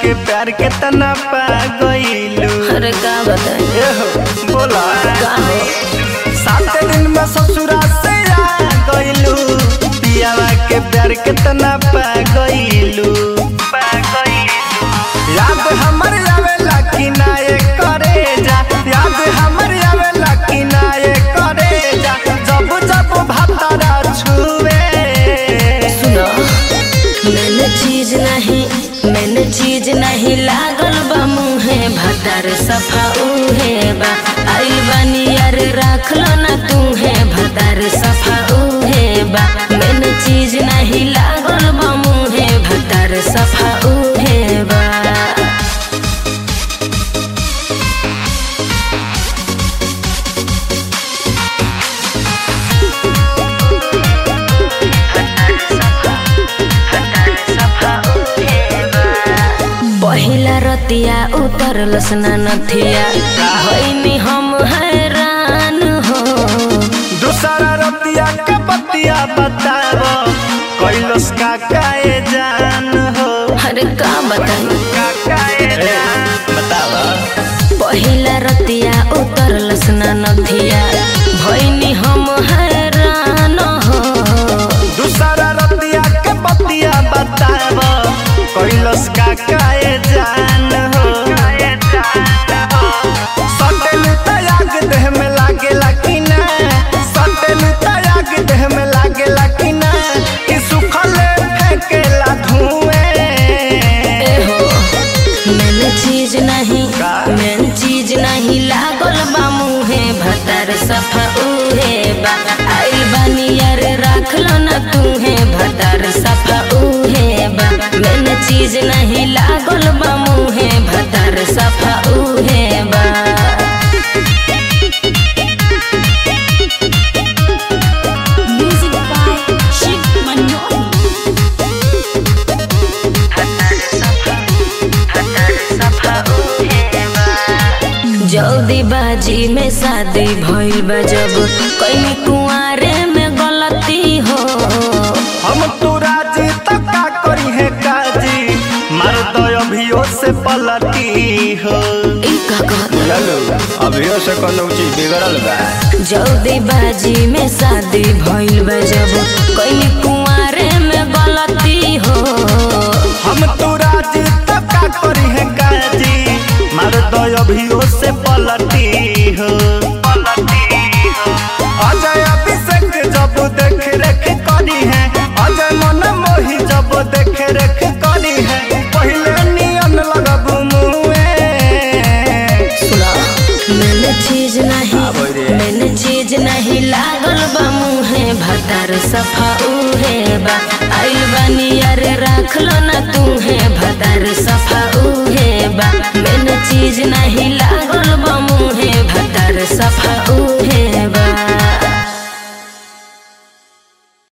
के प्यार के तना पा गईलू अरे का बताई एहो बोला का हो सात दिन में ससुरा से आ गईलू पियावा के प्यार के तना पा गईलू पा गईलू याद हमर आवेला कि ना ये करे जा याद हमर आवेला कि ना ये करे जा जब जब भातारा छुए सुनो मैंने चीज नहीं मैंने चीज नहीं लागल बा मुहे भतार सफा उहे बा आइल बानी यार राख लो ना तू है भतार सफा उहे बा मैंने चीज नहीं लागल बा मुहे भतार सफा उहे बा पहिला रतिया उतरलस ना नथिया भइनी हम हैरान हो दूसरा रतिया के बतिया बताब कैलस का काए जान हो अरे का बताई का काए जान बताब पहिला रतिया उतरलस ना नथिया भइनी हम हैरान हो दूसरा रतिया के बतिया बताब कैलस का काए जान हो सटल तयाग देह में लागेला कि ना सटल तयाग देह में लागेला कि ना कि सुखले फेंकेला धुएं ए हो मैंने चीज नहीं का? मैंने चीज नहीं लागल बा मुहे भतार सफा उहे बा आइल बानी यार राख लो ना तू है भतार सफा उहे बा मैंने चीज नहीं लागल बा मुहे भतार सफा उहे बा Music by Shiv Manoli. जल्दी बाजी में शादी भइल बा जब कहीं कुआरे में गलती हो हम तो राजी तक का करी है काजी मार दो अभियो से पलटी हो ई का कहत चलो अभियो से कोनो चीज बिगड़ल बा जल्दी बाजी में शादी भइल बा जब कहीं कुआरे में गलती हो हम तो राजी तक का करी है काजी मार दो अभियो से पलटी हो अजय अभिषेक जब देख रेख करी है अजय मन मोही जब देख रेख करी है पहले नियन लगब मुए सुना मैंने चीज नहीं हाँ, बोल रे। मैंने चीज नहीं लागल बा मुहे भतार सफा उहे बा आइल बानी यार राख लो ना तू है भतार